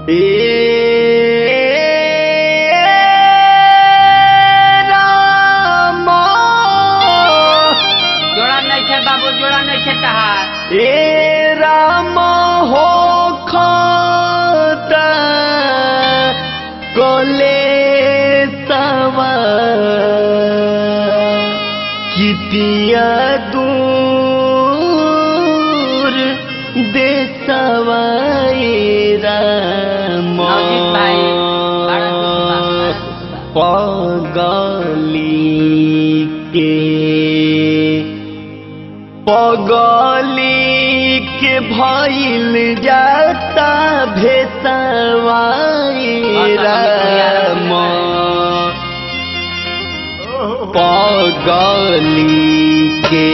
जोड़ा नहीं खे बाबू जोड़ा नहीं खे तहार ए राम हो खाता कोले सवा कितिया दूर देसवाए राम नवजीत भाई, बड़ा खुशबा, बड़ा खुशबा। पगली के पगली के भइल जाता भेसवाई राम पगली के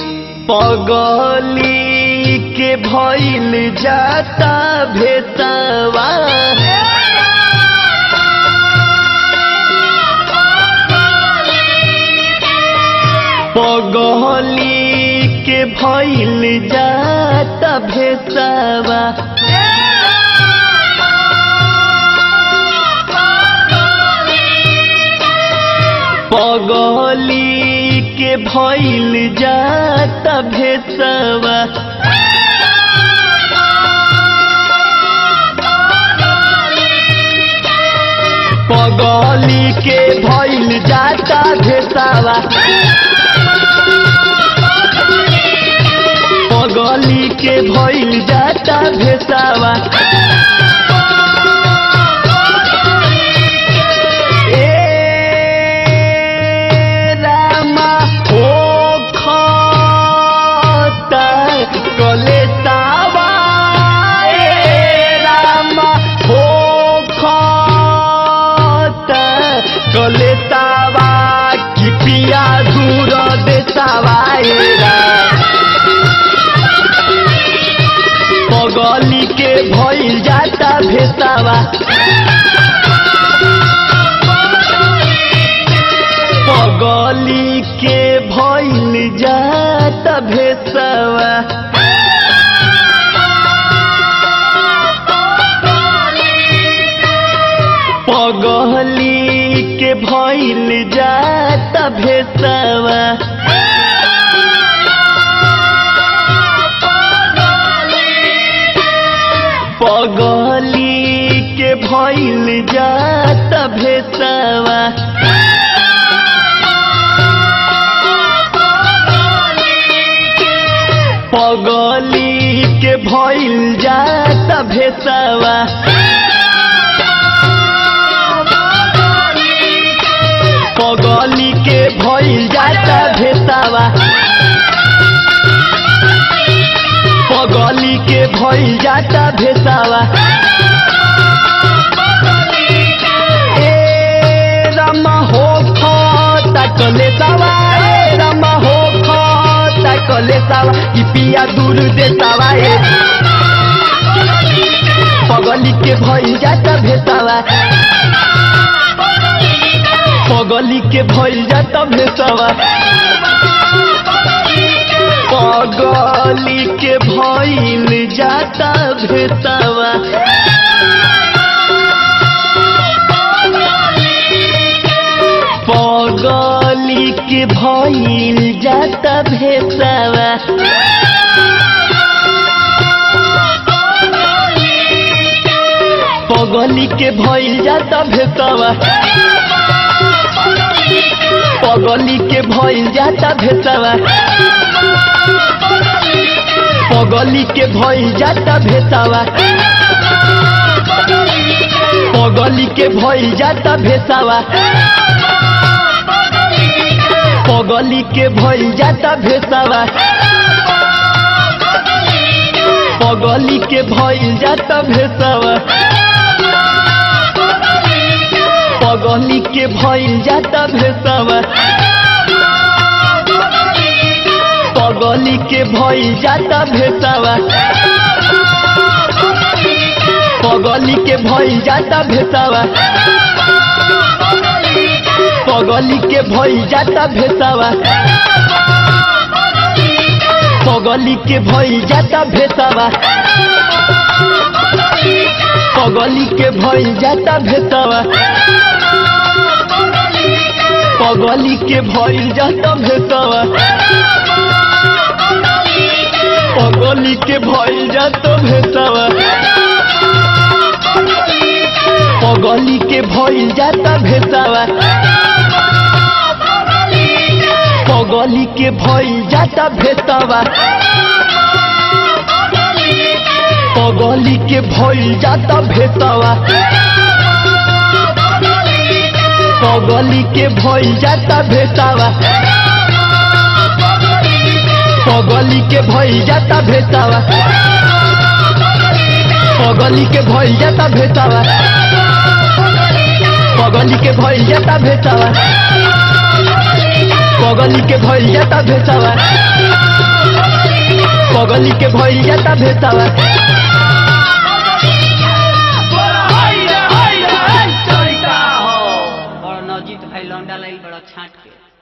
पगली के भइल जाता भेसवा पगली के भइल जाता भेसवा पगली के भइल जाता भेसवा पगली के भइल जाता भेसवा पगली के भइल जाता भेसावा ए रामा हो खाता कलेसावा ए रामा हो खाता कलेसावा कि पिया दूर देसावा ए रामा पगली के भइल जाता भेसावा पगली के भइल जाता भेसावा पगली के भइल जाता भेसावा पगली के भइल जाता भेसावा पगली के भइल जाता भेसावा पगली के भइल जाता भेसावा पगली के भइल जाता भेसावा ए रामा हो खाता कले सावा ए रामा हो खाता कले सावा ई पिया दूर दे सावा ए पगली के भइल जाता भेसावा पगली के भइल जाता भेसावा पगली के भइल जाता भेसावा पगली के भइल जाता भेसावा पगली के भइल जाता भेसावा पगली के भइल जाता भेसावा पगली के भइल जाता भेसावा पगली के भइल जाता भेसावा पगली के भइल जाता भेसावा पगली के भइल जाता भेसावा पगली के भइल जाता भेसावा पगली के भइल जाता भेसावा पगली के भइल जाता भेसावा पगली के भइल जाता भेसावा पगली के भइल जाता भेसावा पगली के भइल जाता भेसवा पगली के भइल जाता भेसवा पगली के भइल जाता भेसवा पगली के भइल जाता भेसवा पगली के भइल जाता भेसवा पगली के भइल जाता भेसवा पगली के भइल जाता भेसवा पगली के भइल जाता भेसवा पगली के भइल जाता भेसवा पगली के भइल जाता भेसवा पगली के भइल जाता भेसवा पगली के भइल जाता भेसवा बड़ नजीक भाई लौंडा लाई बड़ा छाट के